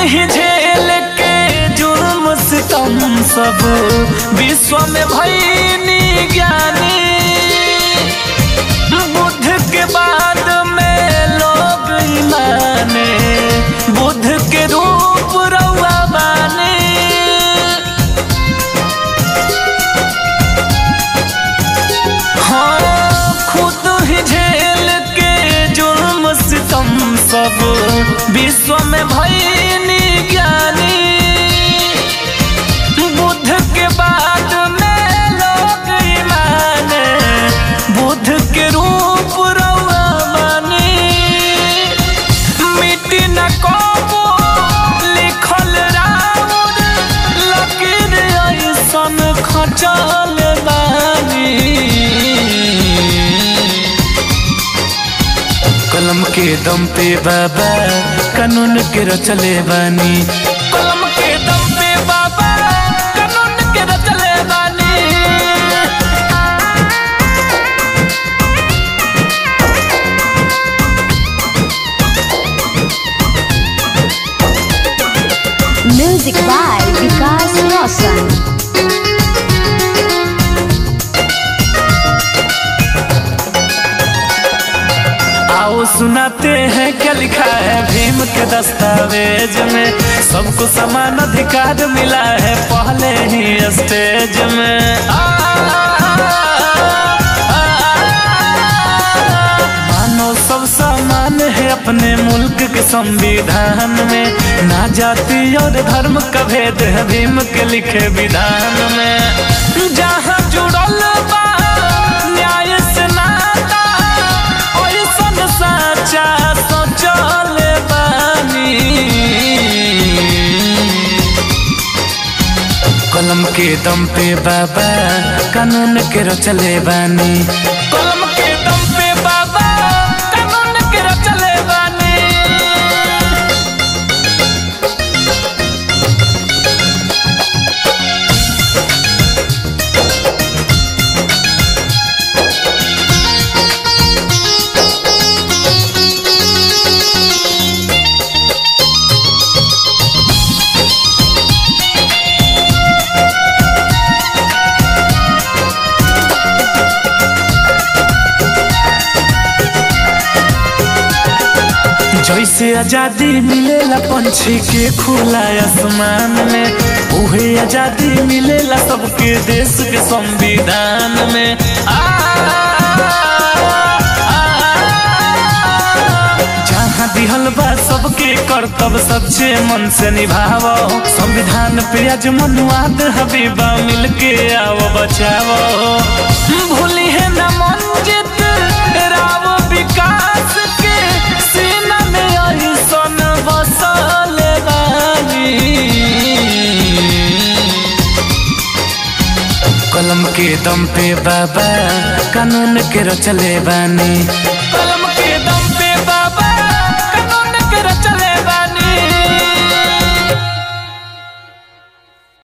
ही झेल के जुर्म सितम सब विश्व में भईनी ज्ञानी बुद्ध के बाद में लोग ही माने बुद्ध के रूप रउआ बानी हाँ खुद ही झेल के जुर्म सितम सब विश्व में भईनी ज्ञानी बुद्ध के बाद में लोग ही माने बुद्ध के रूप रउआ मानी मिट्टी न कबो लिखल राउर लकीर ऐसन खचल बानी कलम के दम पे बाबा कानून के रचले बानी कलम के दम पे बाबा कानून के रचले बानी Music by Vikas Roshan. आओ सुनाते हैं क्या लिखा है भीम के दस्तावेज में सबको समान अधिकार मिला है पहले ही स्टेज में आ, मानव सब समान है अपने मुल्क के संविधान में ना जाति और धर्म का भेद है भीम के लिखे विधान में जहाँ जुड़ल बा न्याय से नाता ओइसन साचा सोचल बानी कलम के दम पे बाबा कानून के रचले बानी कलम के दम पे बाबा कानून के रचले बानी जैसे आजादी मिलेला पंछी के खुला आसमान में उहे आजादी मिलेला सबके देश के संविधान में आ, जहाँ दिहल बा सबके कर्तव्य सच्चे मन से निभावो संविधान पे आज मनुवाद हबीबा मिलके आओ बचावो भूली है न मंजित राव विकास के सीना में ऐसन बसल बानी कलम के दम पे बाबा कानून के रचले बानी